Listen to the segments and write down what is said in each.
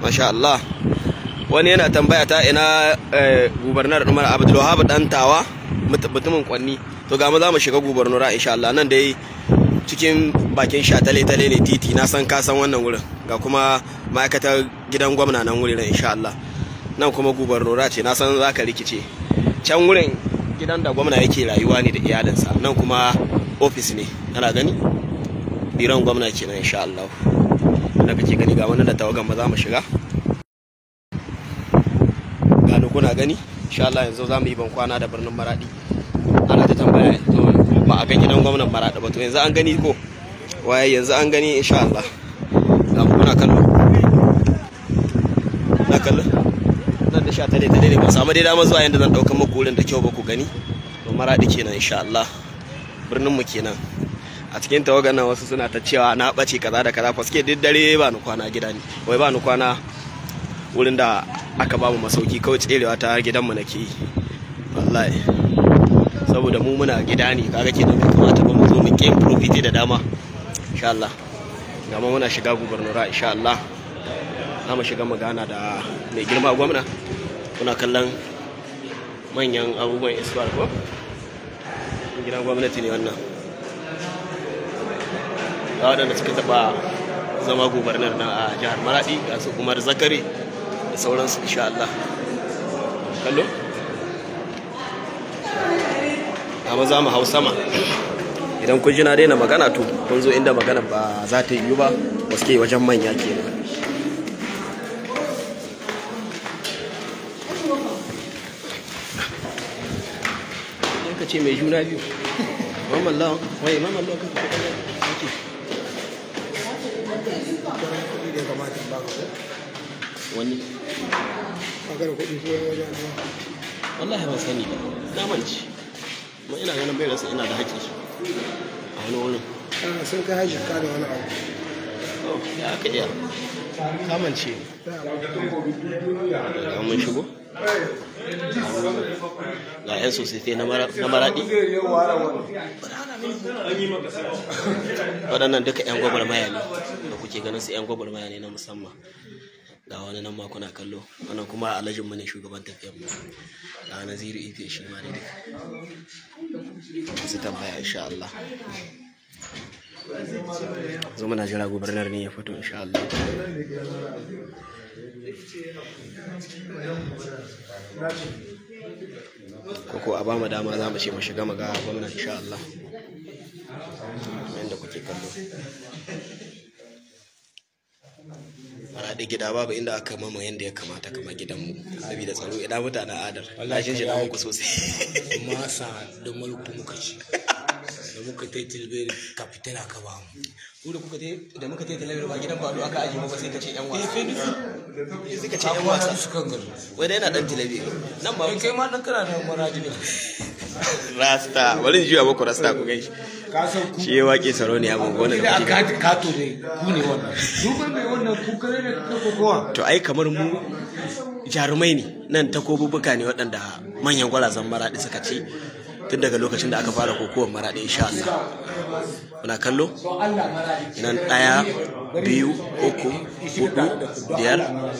masha Allah wani yana tambaya ta ina gubernar Umar Abdulwahab dan tawa mutumin kwanni to ga mu za mu shiga gubernura insha Allah nan dai cikin bakin sha tale tale ne titi na san ka san wannan wurin ga kuma ma'aikatar gidan gwamna nan wurin insha Allah nan kuma gubernura ce na san za ka rikice can wurin gidan da gwamna yake rayuwa ne da iyalinsa nan kuma ofis ne ana gani biran gwamna kenan insha Allah da kake gani ga wannan da tawagan ba za mu shiga gano kuna gani insha Allah yanzu za mu yi ban kwana da birnin Maradi ana ta tambaya to ba a ga gidan gwamnan Maradi ba to yanzu an gani ko waye yanzu an gani insha Allah ga mu kuna kallo na kallo nan da sha tare tare ne ba samu dai dama zuwa yanda zan dauka muku wurin da kyau ba ku gani to Maradi kenan insha Allah birnin mu kenan a cikin tawagan nan wasu suna ta cewa na ɓace kaza da kaza fa suke duk dare ba ni kwana gida ne wai ba ni kwana wurin da aka ba mu masauki kawai tserewa ta gidanmu nake yi wallahi saboda mu muna gida ne kaga kenan bai kamata ba mu zo mu game profit da dama insha Allah gama muna shiga gubernura insha Allah za mu shiga magana da mai girma gwamna kuna kallon manyan abubuwan isbar ko gidan gwamnati ne wannan ga waɗanda suka taɓa zama gubernar na a jihar maradi ga su umar zakari da sauransu insha Allah kallo amma za mu hau sama idan kun ji na daina magana to kun zo inda magana ba za ta yiwu ba ba suke wajen manya kenan ka ce mai juna biyu mamman lawan wai mamman lawan kan kuɗin wani wallahi ban sani ba na manci ma ina ganin bai rasa ina da haƙƙi a wani wurin sun kai hajji ka da wani abu oh ya aka iya kamance ga mun shigo ga 'yan sosai na maraɗi waɗannan duka 'yan gwagwarmaya ne da kuke ganin su 'yan gwagwarmaya ne na musamman ga wani nan ma kuna kallo wannan kuma alhajin mu ne shugaban tafiyar mu ga naziru ife shi ma ne duka su tambaya insha Allah zo muna jira gubernar ne ya fito insha Allah koko a ba mu dama za mu ce mu shiga maga gwamna insha Allah yadda kuke kallo da gida babu inda aka mama yadda ya kamata kama gidanmu saboda tsaro ina mutanen adar lashin shi muku sosai masa da mulku muka ci da muka tai tilberi kapitan aka ba mu ku da kuka da muka tai talabijin ba gidan bado aka ajiye ba sai ka ce yan wasa sai ka ce yan wasa su kan gari wai da yana dan talabijin nan ba kai ma dan kana da maraji ne rasta bari in juya muku rasta ku gaishe ka san ku shi ya waƙe saro ne abubuwan da da kuke aka kato ne ku ne wannan duban mai wannan ku kare ne ka kokowa to ai kamar mu jarumai ne nan takobubuka ne waɗanda manyan gwarazan maraɗi suka ce tun daga lokacin da aka fara kokowar maraɗi insha Allah muna kallo nan ɗaya biyu uku hudu biyar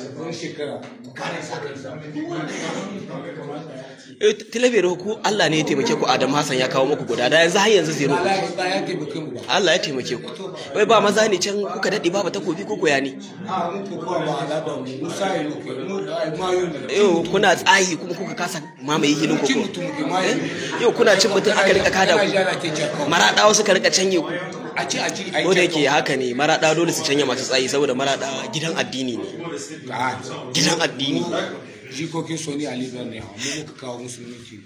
eh talabiyar ku Allah ne ya taimake ku Adam Hassan ya kawo muku guda da yanzu har yanzu zero Allah ya taimake mu ba Allah ya taimake ku wai ba maza ne can kuka daɗe ba ba takobi ko koya ne a mun kokowa ba al'adar mu musa yi muke mu da mayu ne yau kuna tsayi kuma kuka kasa mamaye hilin cin koko mutum ke mayu yau kuna cin mutum aka rika kada ku ku maraɗawa suka rika canye ku a ci a ci a ko da yake haka ne maraɗa dole su canya masu tsayi saboda maraɗa gidan addini ne gidan addini jikokin soni a libya ne mu muka kawo musulunci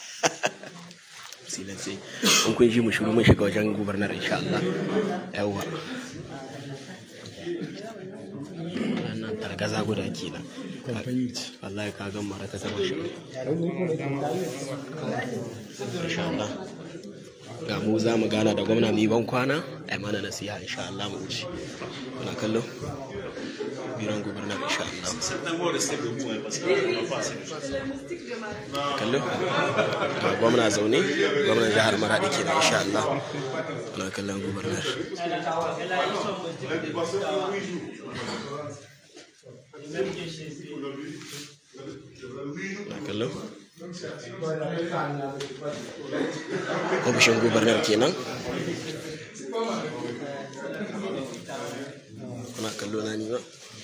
silence in kun ji mu shiru mun shiga wajen gubernar insha Allah yawwa wannan targaza guda kenan wallahi ka ga mara ta zama shi insha Allah ga mu za mu gana da gwamna mu yi ban kwana a yi mana nasiha insha Allah mu wuce muna kallo biran gubernar insha Allah kallo ga gwamna zaune gwamnan jihar maradi kenan insha Allah muna kallon gubernar na kallo ofishin gubernar kenan kuna kallo na ni ba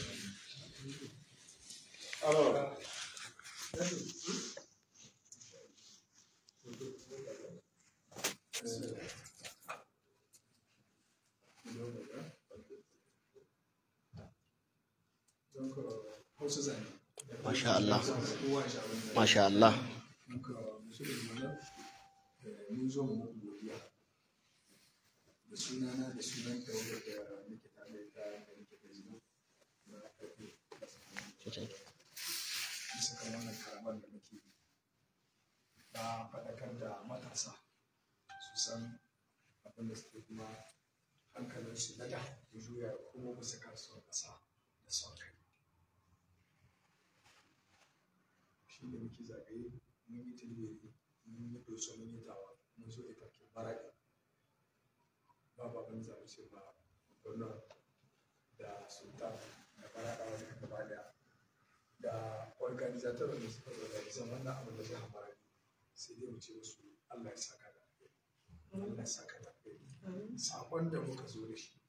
Masha Allah. Masha Allah. mun zo mu muku godiya da sunana da sunan tawagar da nake tare da ita da nake da zina na ƙarfi bisa kan wannan karamar da muke yi na faɗakar da matasa su san abin da suke kuma hankalinsu na da ya juya kuma bisa kasuwar ƙasa da son kai shi da muke zagaye mun yi tilbiri mun yi doso mun yi tawa mun zo ita ke baraɗi babu abin da za mu ce ba gwamnan da sultan da baraɗawa duka gaba da da organizator da suka organizan wannan abin da zai hamara sai dai mu ce musu Allah ya saka da alheri. Allah ya saka da alheri. sakon da muka zo da shi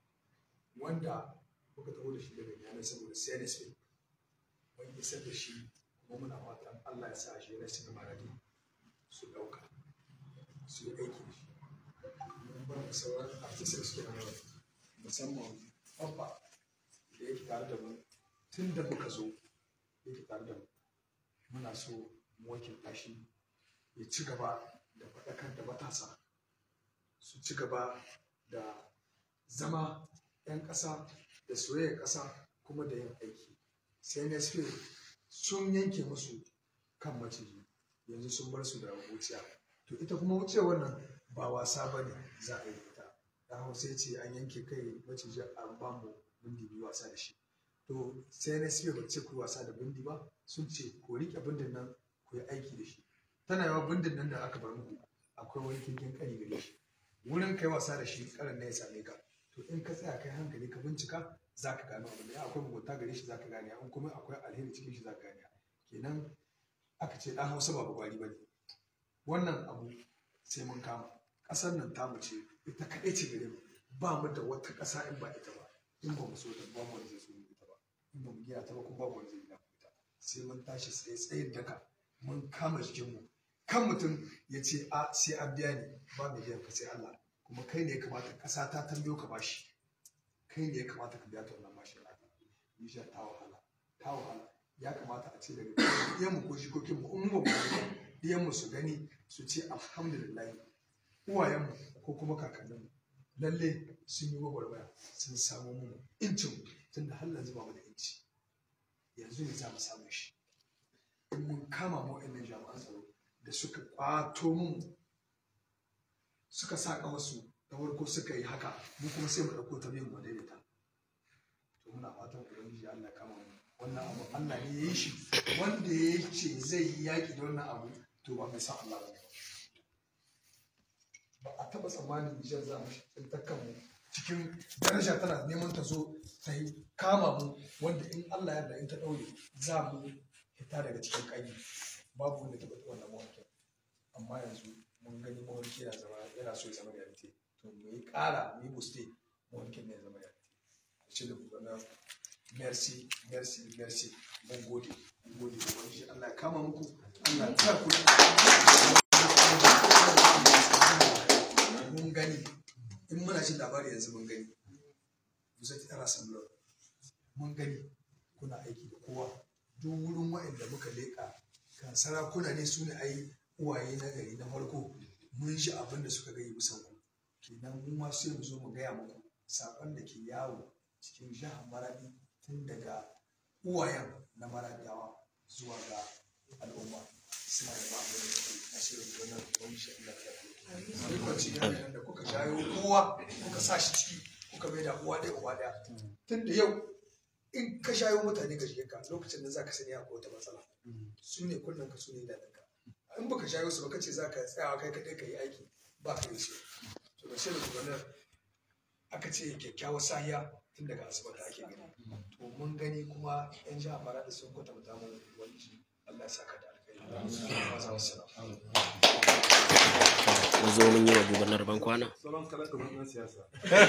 wanda muka taho da shi daga yanar saboda CNSP mun isar da shi kuma muna fatan Allah ya sa shi na cikin maradi su ɗauka su yi aiki da shi mun ba da sauran artisans da suke nan musamman babba da yake tare da mu tun da muka zo yake tare da mu muna so mu wakilta shi ya ci gaba da faɗakar da matasa su ci gaba da zama 'yan ƙasa da soyayyar ƙasa kuma da yin aiki sai na sun yanke musu kan maciji yanzu sun bar su da wuciya to ita kuma wuciyar wannan ba wasa ba ne za a yi ita da hausa ya ce an yanke kai maciji an ba mu bindi biyu wasa da shi to sai na ba ce ku wasa da bindi ba sun ce ku riƙe bindin nan ku yi aiki da shi tana yawa bindin nan da aka bar muku akwai wani kinkin kari gare shi wurin kai wasa da shi karan ne ya same ka to in ka tsaya kai hankali ka bincika za ka gano abin da ya akwai mugunta gare shi za ka gane in kuma akwai alheri cikin shi za ka gane kenan aka ce ɗan hausa ba gwari ba ne wannan abu sai mun kama ƙasar nan tamu ce ita kaɗai ce gare mu ba mu da wata ƙasa in ba ita ba in ba mu so ta ba mu wanda zai so mu ita ba in ba mu gina ta ba kuma ba mu wanda zai gina mu ita sai mun tashi tsaye tsayin daka mun kama jikinmu kan mutum ya ce a sai an biya ni ba mai biyan ka sai Allah kuma kai ne ya kamata ƙasa ta tambayo ka bashi kai ne ya kamata ka biya ta wannan bashi da aka Nijar ta wahala ta wahala ya kamata a ce daga ɗiyanmu ko jikokinmu in mu ba mu ɗiyanmu su gani su ce alhamdulillah uwayenmu ko kuma kakanninmu lalle sun yi gwagwarmaya sun samu mu incin tun da har yanzu ba mu da inci yanzu ne za mu samu shi in mun kama mu wa'annan jami'an tsaro da suka kwato mu suka sa wasu da farko suka yi haka mu kuma sai mu ɗauko ta biyan mu daidaita to muna fatan ubangiji Allah ya kama mu wannan abu Allah ne ya yi shi wanda ya ce zai yi yaƙi da wannan abu to ba mai san Allah ba ba a taɓa tsammanin Nijar za mu tsintar kanmu cikin daraja tana neman ta zo ta yi kama mu wanda in Allah ya in ta ɗaure za mu fita daga cikin ƙanyi babu wanda taɓa wannan mawarkin amma yanzu mun gani mawarki yana zama yana so ya zama reality to mu yi ƙara mu yi buste mawarkin ne ya zama reality ce da gudanar merci merci merci mun gode mun gode ubangiji Allah ya kama muku Allah ya sa ku mun gani in muna jin labari yanzu mun gani Musa ta tara samlo mun gani kuna aiki da kowa duk wurin wa'anda muka leƙa kan sarakuna ne su ne ai uwaye na gari na farko mun ji abin da suka gani bisan ku kenan mu ma sai mu zo mu gaya muku saƙon da ke yawo cikin jihar maradi tun daga uwayen na maradawa zuwa ga al'umma suna da babu da nasirin gonar wani shi Allah ya fi kwanci yanayin da kuka jayo kowa kuka sa shi ciki kuka mai da uwa ɗaya uwa ɗaya tun da yau in ka shayo mutane ka shige ka lokacin da za ka sani akwai wata matsala su ne kullum ka su ne da ka in baka shayo su ba ka ce za ka tsayawa kai kaɗai ka yi aiki ba ka yi su to da shirin gonar aka ce kyakkyawar sahiya tun daga asibiti ake gani to mun gani kuma yan jiha fara da sun kwatanta mu wani Allah ya saka da alkhairi wasu mun zo mun yi wa gubernar ban kwana sauran kalan kamar ɗan siyasa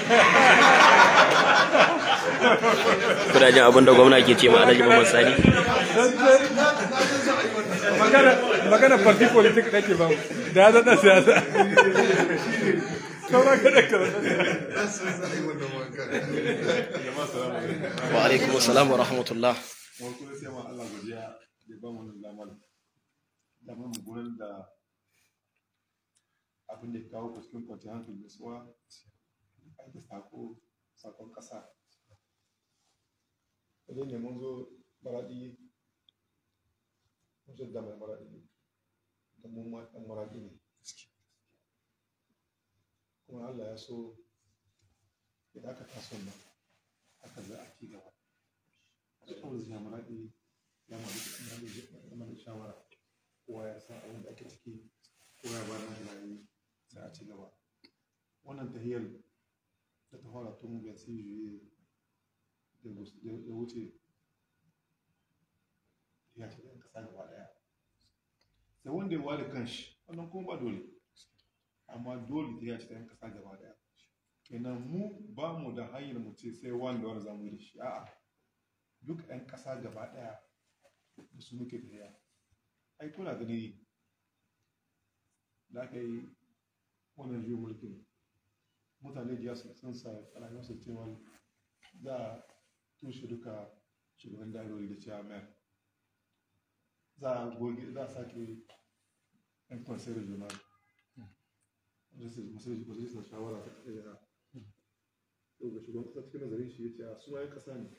kuna jin abin da gwamna ke ce ma alhaji Muhammad Sani magana magana party politik nake ba da ya zaɗa siyasa sauran kalan kamar wa alaikum assalam wa rahmatullah wani kuma sai ma Allah godiya da ba mu wannan damar damar mu gudanar da abin da ya kawo ku cikin kwanciyar hankali da suwa aiki sako sakon ƙasa idan ne mun zo maraɗi mun zo da mai maraɗi da mun ma ɗan maraɗi ne kuma Allah ya so idan aka taso nan aka za a ci gaba kawai zai maraɗi ya mara shawara kowa ya san abin da ake ciki kowa ya bada tunani sai a ci gaba wannan tahiyar da ta fara tun bai sai juye da wuce ya ce ɗan ƙasa gaba ɗaya sai wanda ya ware kanshi wannan kuma ba dole amma dole ta ya ce ɗan ƙasa gaba ɗaya kenan mu ba mu da hanyar mu ce sai wanda wanda za mu yi da shi a'a duk 'yan ƙasa gaba ɗaya da su muke tafiya ai kuna gani da aka yi wannan juyin mulkin mutane da yasu sun sa rayuwarsu cewa za a tushe duka shugaban darori da cewa mayar za a goge za a sake yan kwansai regional majalisar shawara ta ɗaya yau ga shugaban ƙasa cikin nazarin shi ya ce a suna yan ƙasa ne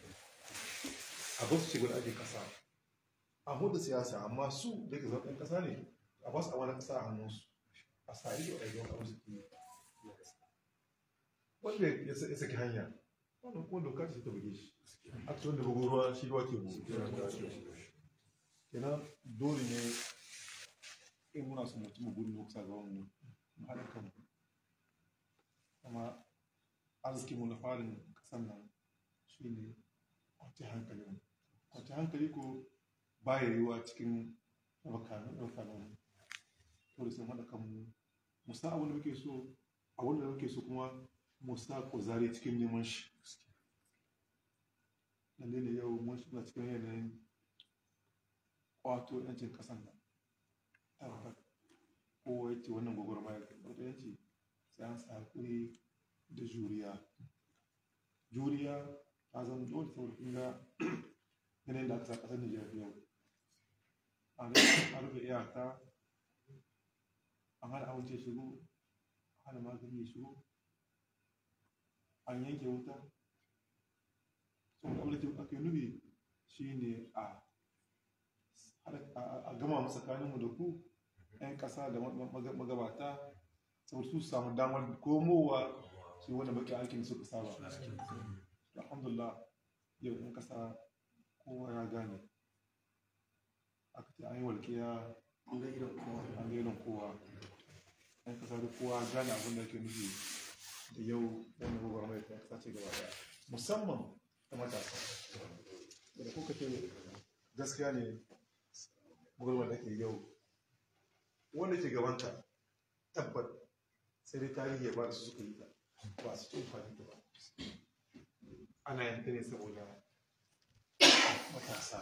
a ba su shiga da ake ƙasa a hudu siyasa amma su da ke zaɓen ɗan ƙasa ne a ba su a wani ƙasa a hannunsu a sa ido a yawan abin su ke wanda ya saki hanya wannan kuma doka ce ta buge shi a cikin da bugu ruwa shi ruwa ke bugu kenan dole ne in muna son mutum gudu mu kusa gaban mu mu haɗa kanmu kuma arziki mu na farin ƙasan nan shi ne kwanci hankali mu kwanci hankali ko ba ya yiwuwa cikin ɗaukanin dole sai haɗa kanmu mu sa abin da muke so abin da muke so kuma mu sa kuzari cikin neman shi lalle ne yau mun shiga cikin yanayin kwato yancin ƙasan nan tabbat kowa ya ce wannan gwagwarmaya da yanci sai an sa hakuri da juriya juriya ta zama dole saboda kun ga yanayin da aka sa ƙasar Nijar yau an rufe iyaka an hana abinci shigo an hana magani ya shigo an yanke wuta saboda abin da aka yi nufi shi ne a a gama mu tsakaninmu da ku 'yan ƙasa da magabata saboda su samu damar komowa su yi wani baki aikin da suka saba alhamdulillah yau 'yan ƙasa kowa ya gane aka ce an yi walƙiya an ga irin kowa 'yan ƙasa da kowa gane abin da ke nufi da yau wannan gwagwar mai ta ƙasa ce gaba daya musamman ta matasa da kuka ce gaskiya ne gwagwar da ke yau wanda ke gabanta tabbat sai dai tarihi ya ba da su suka yi ta ba su ci amfani da ba ana yanka ne saboda matasa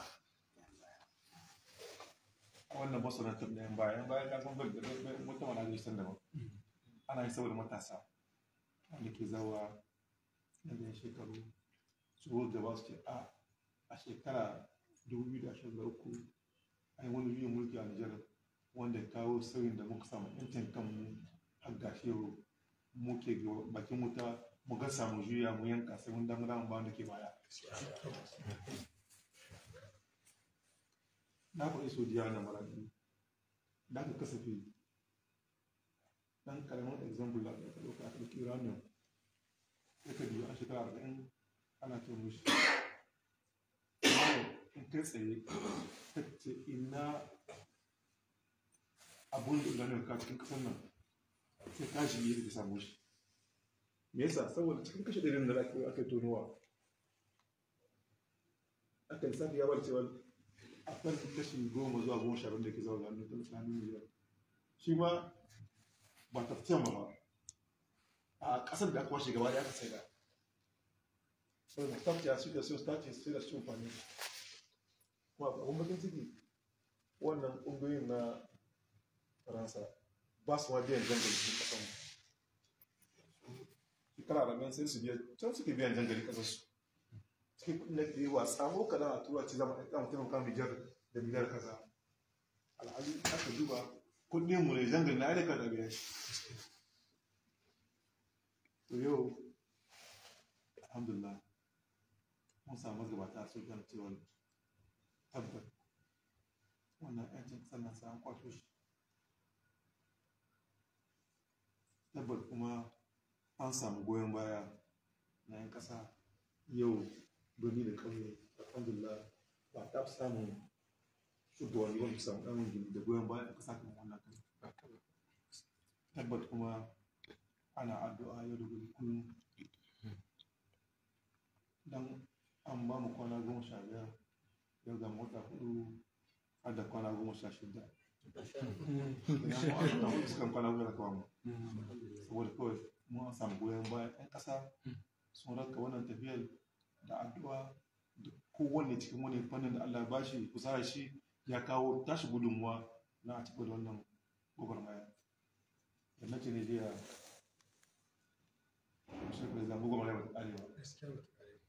wannan masana tun ɗayan bayan bayan ka san mutum ana zai san daban ana yi saboda matasa wanda ke zawa na da shekaru su gaba su ce a a shekara 2023 a yi wani juyin mulki a Nijar wanda ya kawo sauyin da muka samu yancin kanmu har gashi yau muke bakin wuta mu ga samu juya mu yanka sai mun damu damu ba wanda ke baya na faɗi so diya na maraɗi da aka kasafi ɗan ƙaramin example da aka ɗauka aka ɗauki uranium sai ka biyu a shekara arba'in ana ce mushi in kai tsaye ta ce ina abun da uranium ka cikin ƙasar nan sai ka shi yi da samu shi me yasa saboda cikin kashe ɗarin da aka yi tonowa aka lissafi ya bar cewa a kan kashi goma zuwa goma sha da ke zama gano ta tsakanin miliyan shi ma ba ta fitan ba a ƙasar da aka washe gaba ya ka sai da saboda staff ya suka so staff ya sai da su amfani kuma abun bakin ciki wannan ƙungiyoyin na faransa ba su ma biyan jangali cikin ƙasar shekara da nan sai su biya can suke biyan jangali ƙasar su cikin kudin da ke yi wa tsamo kaɗan a tura ci zama a kan taimaka miliyar da miliyar kaza alhali aka duba kudin mu ne jangali na ainihin da biya shi to yau alhamdulillah mun samu gabata su gan cewa tabbat wannan yancin sannan sai an kwato shi tabbat kuma an samu goyon baya na 'yan ƙasa yau birni da ƙauye alhamdulillah ba ta fi samun shugabanni wanda su samu ɗan da goyon baya a ƙasa kamar wannan kan tabbat kuma ana addu'a yau da gobe kullum dan an ba mu kwana goma sha biyar yau ga mota hudu har da kwana goma sha shida idan mu an sukan kwana goma da kawo mu saboda kawai mu an samu goyon bayan 'yan ƙasa sun raka wannan tafiyar da addu'a da kowanne cikin wani fannin da Allah ba shi kusa shi ya kawo tashi gudunmuwa na a cikin wannan gwagwarmaya yadda ce ne jiya shi ne zan gwagwarmaya ba ta ƙarewa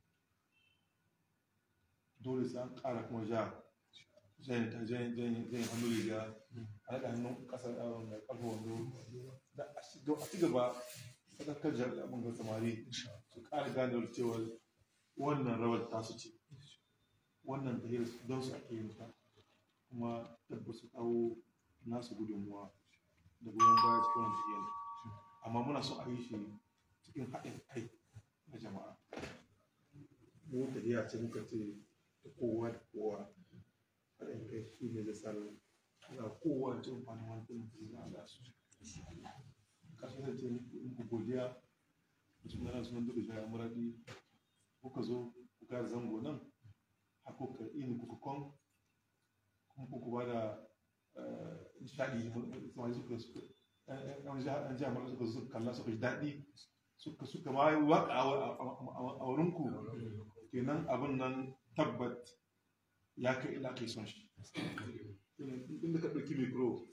dole sai an ƙara kuma ja jan ta jan jan jan hannu riga a daga hannun ƙasar yawon da ƙarfi wando da a ci gaba sadakar jami'an ga samari su ƙara gane cewa wannan rawar tasu ce wannan tahiyar don su ake yin ta kuma tabbas su kawo nasu gudunmuwa da goyon baya cikin wannan tahiyar amma muna so a yi shi cikin haɗin kai na jama'a mu tahiya ce muka ce da kowa da kowa haɗin kai shi ne da tsarin na kowa ce amfani wani kuma da za a su ƙarshe da ce muku godiya da suna sunan duka jaya muradi kuka zo kuka zango nan har kuka ini kuka kon kuma kuka ba da nishaɗi samari suka suka an ji amurka suka suka kalla suka ji daɗi suka suka ma yi waƙa a wurinku kenan abin nan tabbat ya kai ila kai son shi inda ka ɗauki mikro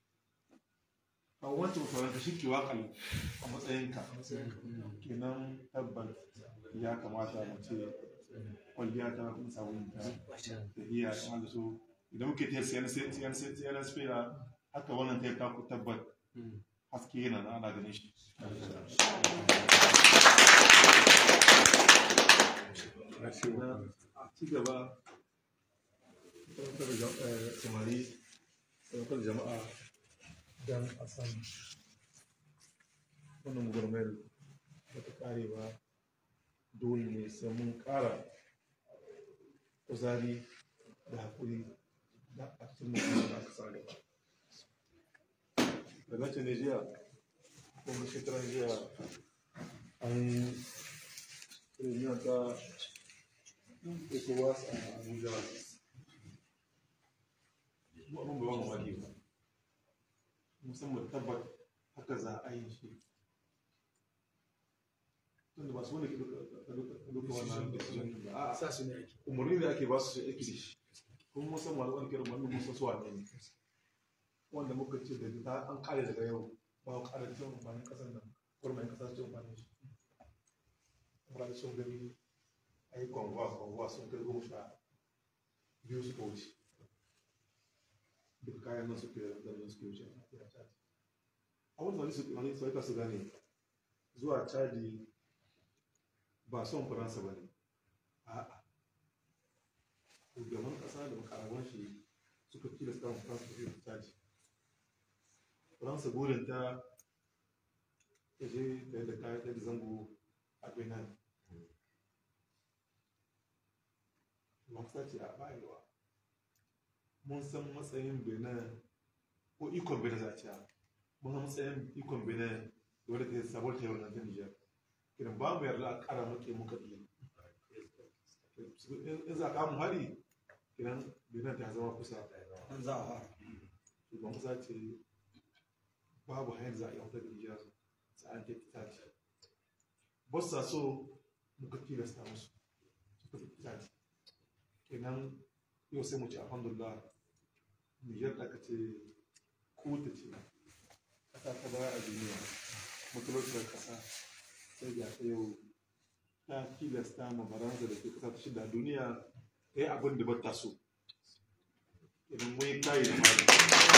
a wancan makaranta shi ke waƙal a matsayinka kenan tabbat ya kamata mu ce kwalliya ta kun samu ta da iya ta da so idan muke ta siyan siyan siyan siyan haka wannan ta ka ku tabbat haske yana na ana ganin shi a ci gaba samari sauƙar jama'a don a san wannan gurmayar ba ta ƙare ba dole ne sai mun ƙara kuzari da haƙuri da a cikin mutum da aka sa gaba da nace ne jiya kuma shekaran jiya an reunion ta ecowas a abuja mu abin ba wani wani ba musamman tabbat haka za a yi shi tunda ba su wanda ke duka wannan decision ba a sa su ne ake umarni da ake ba su su aiki da shi kuma musamman wani kiran wani musa suwa ne wanda muka ce da ta an kare daga yau ba ku kare cin amfanin kasar nan kurmayin kasa su cin amfanin shi kuma da sun gani a yi kwanwa kwanwa sun kai goma sha biyu suka wuce duk kayan nan suke da nan suke wuce a kira caji a wani wani su wani su su gane zuwa caji ba son faransa ba ne a'a shugaban kasa da makaraban shi suka tilasta wa faransa da ta caji faransa burin ta ta je ta yadda kayan ta zango a benin mafisa ce a bayarwa mun san matsayin benin ko ikon benin za a ce mun san matsayin ikon benin da wadda ta yi sabuwar ta yi wannan ta nijar kiran ba mu yarda a kara muke muka iya in za ka mu hari kenan benin ta zama kusa nan za a fara shugaban kasa ce babu hanyar za a yi wata da nijar sai an kai itace ba sa so muka tilasta musu suka fi itace kenan yau sai mu ce alhamdulillah nijar da ka ce kuta ce kasa ta baya a duniya matsalolin kasa sai ga ta yau ta tilasta ma baranza da ke kasa ta shida a duniya ta yi abin da ba ta so idan mun yi kayi da mali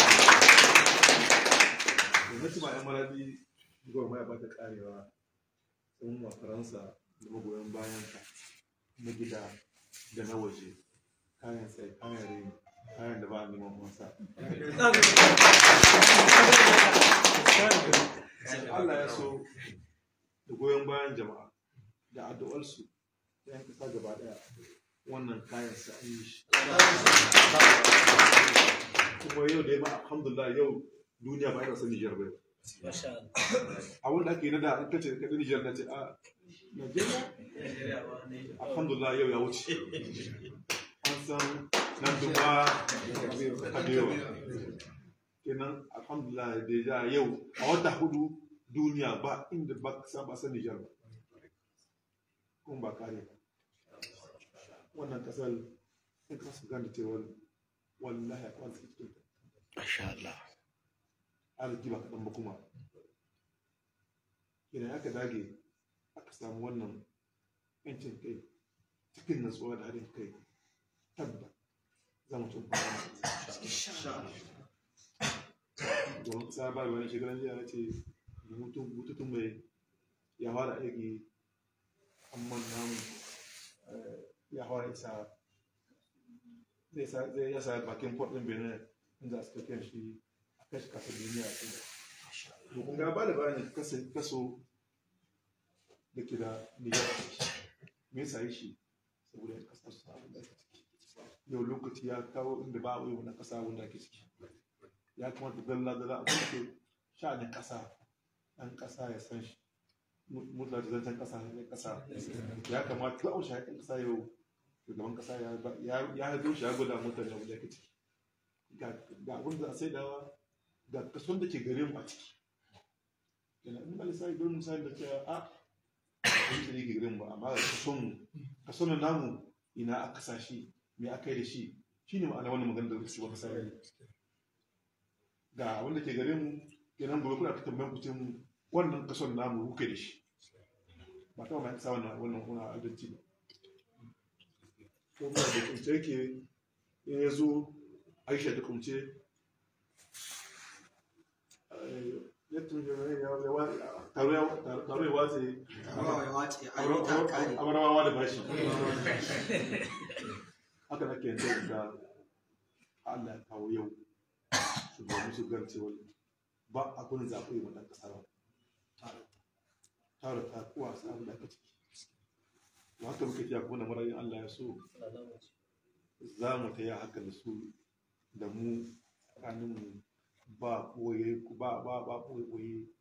gwamnati ma yan maradi gwamnati ba ta karewa sun ma faransa da magoyan bayan ta na gida da na waje kayan tsaye kayan rini kayan da ba a neman masa Allah ya so da goyon bayan jama'a da addu'arsu ta yan kasa gaba daya wannan kayan sa an yi shi kuma yau da ya ba alhamdulillah yau duniya ba yana son Nijar ba abin da ake yi na da an kace ka Nijar na ce a Najeriya alhamdulillah yau ya wuce an san nan duba kabewa kenan alhamdulillah da ya yau a wata hudu duniya ba inda ba ka san ba san Nijar ba kuma ba kare ba wannan kasar in ka su gane cewa wallahi a kwanci cikin ta Masha Allah. arziki ba kaɗan ba kuma idan aka dage aka samu wannan yancin kai cikin natsuwa da haɗin kai tabba za mu cin domin sabar wani shekaran jiya ya ce bututun mai ya fara aiki amma namu ya fara isa zai ya sa bakin kwaɗin benin inda suka kyan shi a kashi kasar duniya a cikin to kun ga ba da bayan kaso da ke da niyyar me yasa yi shi saboda yan kasar su abin da ake ciki yau lokaci ya kawo inda ba a yi wani kasa wanda ake ciki ya kamata dalla dalla a kuke sha'anin kasa ɗan kasa ya san shi mutla da zancen kasa ya kasa ya kamata duk aushe haƙin kasa yau shugaban kasa ya haɗo shi ya gwada mutane wanda ake ciki ga abin da a sai dawa ga kason da ke gare mu a ciki yana in bali sai don misali da cewa a abin da ke gare mu ba amma ga kason kason namu ina aka sa shi me aka yi da shi shine ma'ana wannan magana da su ba kasa yi ga wanda ke gare mu kenan gobe kuna ta tambayan ku cin wannan kason namu kuke da shi ba ta mai kasa wannan wannan kuna adalci ba ko ba da kunce yake ya zo aisha da kumce taro ya watse amarawa da bashi haka na ke yanzu da Allah ya kawo yau shugabanni su garce wani ba abin zaɓe yi wannan ƙasa ba taro ta kuwa sa abin da aka ciki wata muke tiya kuma da marayin Allah ya so za mu ta yi haka da su da mu tsakaninmu ba ɓoye ba ba ba ɓoye